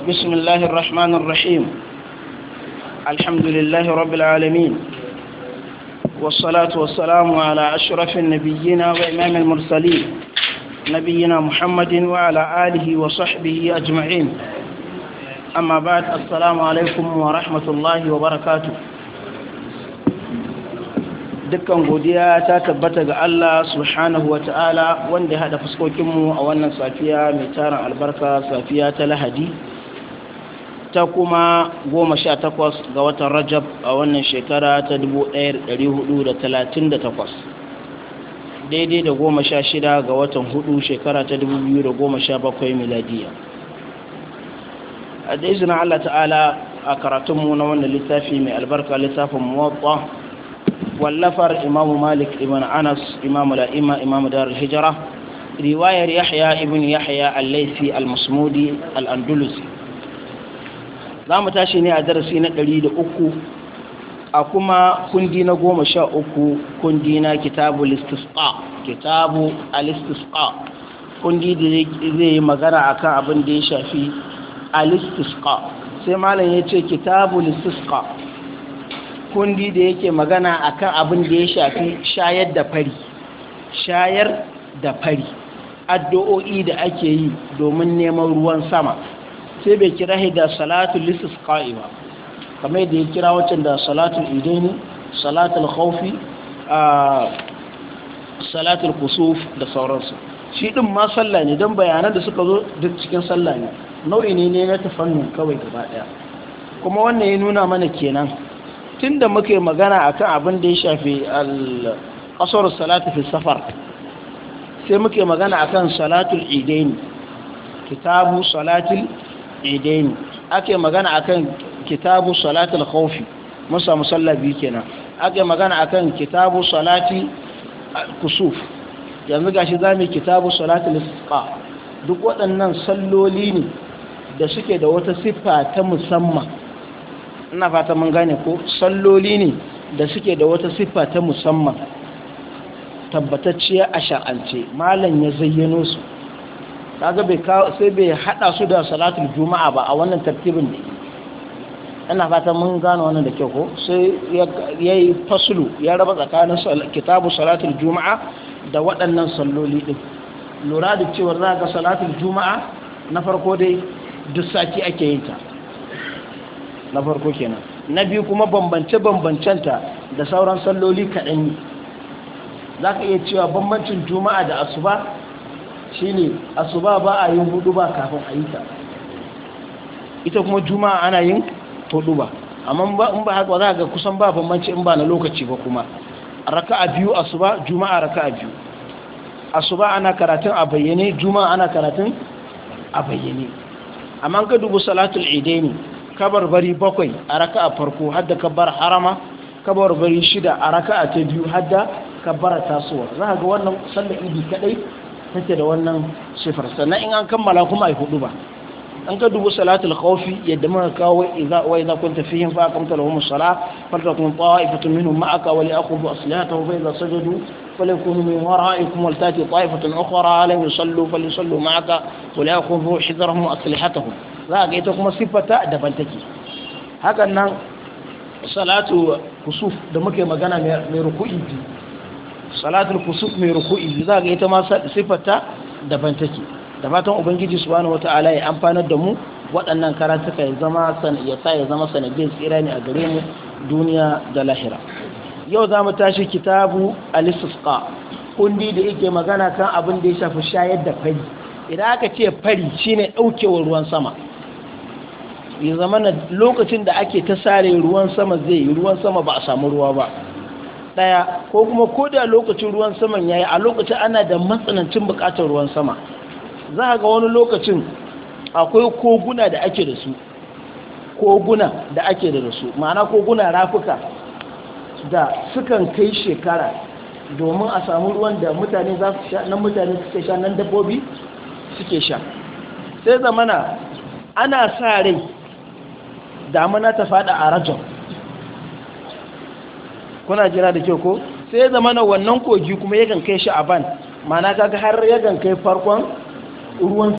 بسم الله الرحمن الرحيم الحمد لله رب العالمين والصلاة والسلام على أشرف النبيين وإمام المرسلين نبينا محمد وعلى آله وصحبه أجمعين أما بعد السلام عليكم ورحمة الله وبركاته dukkan godiya ta tabbata ga Allah subhanahu wa ta'ala wanda ya haɗa fuskokinmu a wannan safiya mai tarin albarka safiya ta lahadi ta kuma goma sha takwas ga watan rajab a wannan shekara ta 1438 daidai da goma sha shida ga watan hudu shekara ta 2017 miladiya a da izinin Allah ta'ala a karatunmu na wannan littafi mai albarka littafin muwatta wallafar imamu malik ibn anas imamu la'ima imamu darul hijira riwayar yahya ibn yahya al-laisi al-masmudi al-andalusi za mu tashi ne a darasi na ɗari da uku a kuma kundi na goma sha uku kundi na kitabu listisqa kitabu alistisqa kundi da zai yi magana akan abin da ya shafi alistisqa sai malam ya ce kitabu listisqa kundi da yake magana akan abin da ya shafi shayar da fari shayar da fari addu'o'i da ake yi domin neman ruwan sama sai bai kira da salatul listisqa'i ba kamar da ya kira waccan da salatul idaini salatul khawfi salatul kusuf da sauransu shi din ma sallah ne don bayanan da suka zo duk cikin sallah ne nau'i ne ne na tafannin kawai gaba daya kuma wannan ya nuna mana kenan tunda muke magana akan abin da ya shafi al-qasr salatu fi safar sai muke magana akan salatul idaini kitabu salatul idaini ake magana akan kitabu salatul khawfi musa musalla biyu kenan ake magana akan kitabu salati kusuf yanzu gashi zamu kitabu salatul isqa duk waɗannan salloli ne da suke da wata siffa ta musamman ina fata mun gane ko salloli ne da suke da wata siffa ta musamman tabbatacciya a shar'ance malam ya zayyano su kaga bai sai bai hada su da salatul juma'a ba a wannan tartibin ne ina fatan mun gano wannan da kyau ko sai ya yi fasulu ya raba tsakanin kitabu salatul juma'a da waɗannan salloli din lura da cewa za ga salatul juma'a na farko dai duk sati ake yin ta na farko kenan na biyu kuma bambance bambancenta da sauran salloli kaɗan ne za ka iya cewa bambancin juma'a da asuba shine asuba ba a yin hudu ba kafin a yi ta ita kuma juma'a ana yin hudu ba amma in ba haka za ga kusan ba bambanci in ba na lokaci ba kuma raka'a biyu asuba juma'a raka'a biyu asuba ana karatun a bayyane juma'a ana karatun a bayyane amma ka dubu salatul idaini kabar bari bakwai a raka'a farko hadda kabbar harama kabar bari shida a raka'a ta biyu hadda kabbara tasowa za ga wannan sallar idi kadai take da wannan sifar sannan in an kammala kuma ai hudu ba an ka dubu salatul khawfi yadda muka kawo idza wa idza kunta fihim fa aqamta lahum as-salah faltakum ta'ifatun minhum ma'aka wa li'khudhu aslihatahum fa idza sajadu falyakunu min wara'ikum wal tati ta'ifatun ukhra lam yusallu falyusallu ma'aka wa li'khudhu hidrahum aslihatahum za ga ita kuma sifata daban take hakan nan salatu kusuf da muke magana mai ruku'i salatul kusuf mai ruku'i za ga ita ma sifarta daban take da fatan ubangiji subhanahu wataala ya amfanar da mu waɗannan karatuka ya zama ya sa ya zama sanadin tsira ne a gare mu duniya da lahira yau za mu tashi kitabu al-istisqa kundi da yake magana kan abin da ya shafi shayar da fari idan aka ce fari shine daukewar ruwan sama ya zama na lokacin da ake ta sare ruwan sama zai yi ruwan sama ba a samu ruwa ba daya ko kuma ko da lokacin ruwan saman yayi a lokacin ana da matsanancin bukatar ruwan sama za ga wani lokacin akwai koguna da ake da su koguna da ake da su ma'ana koguna rafuka da sukan kai shekara domin a samu ruwan da mutane za su sha nan mutane suke sha nan dabbobi suke sha sai zamana ana sa rai damuna ta fada a rajon kuna jira da kyau ko sai zama na wannan kogi kuma yakan kai shi a ban mana kaga har yakan kai farkon ruwan